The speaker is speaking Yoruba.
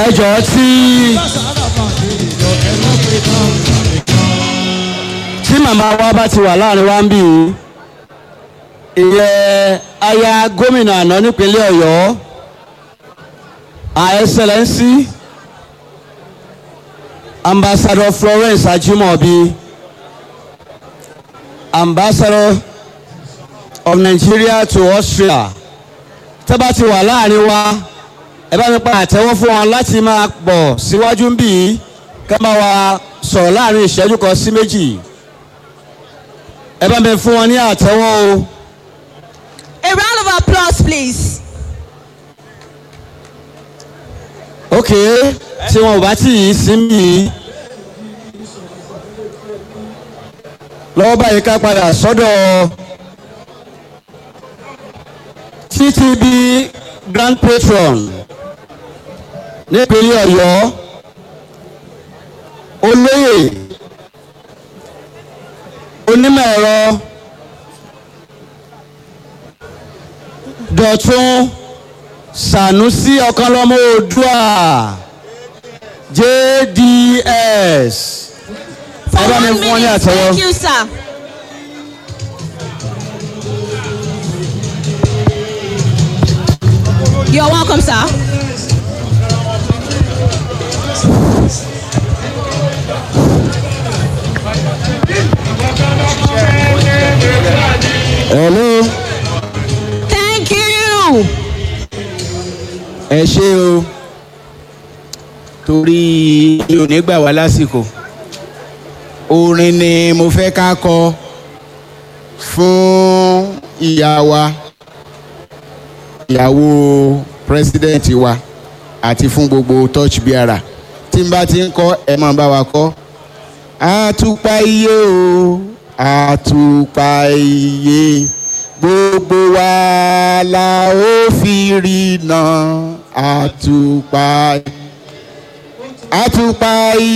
ẹ jọ̀ọ́ tí tí màmá wa bá ti wà láàrin wa ń bì í ìyẹn aya gómìnà àná nípínlẹ̀ ọ̀yọ́ her excellency ambassador florence ajimobi ambassador of nigeria to austria tẹ́ bá ti wà láàrin wa ẹ bá mi pa àtẹ́wọ́ fún wọn láti máa bọ̀ síwájú ń bì í ká máa wa sọ̀rọ̀ láàrin ìṣẹ́jú kan sí méjì ẹ bá mi fún wọn ní àtẹ́wọ́ o. A round of applause, please. ok tí wọn ò bá tí ì sí mi lọ́wọ́ báyìí ká padà sọ́dọ̀ ttb grand patron nípínlẹ̀ ọ̀yọ́ olóyè onímọ̀ ẹ̀rọ dọ̀tún sanusi ọ̀kanlọ́mọ oòdùà jds For ẹ bá mi one fún wọn ní minute, àtẹ́wọ́. thank you, sir. You're welcome, sir. hello Thank you. ẹ ṣe o torí mi ò ní gbà wá lásìkò orin ni mo fẹ́ ká kọ fún ìyá wa ìyàwó president wa àti fún gbogbo touch bearer tí n bá ti ń kọ ẹ máa bá wa kọ àtùpà iye o àtùpà iye gbogbo wa la ó fi rí náà àtùpà àtùpà iye.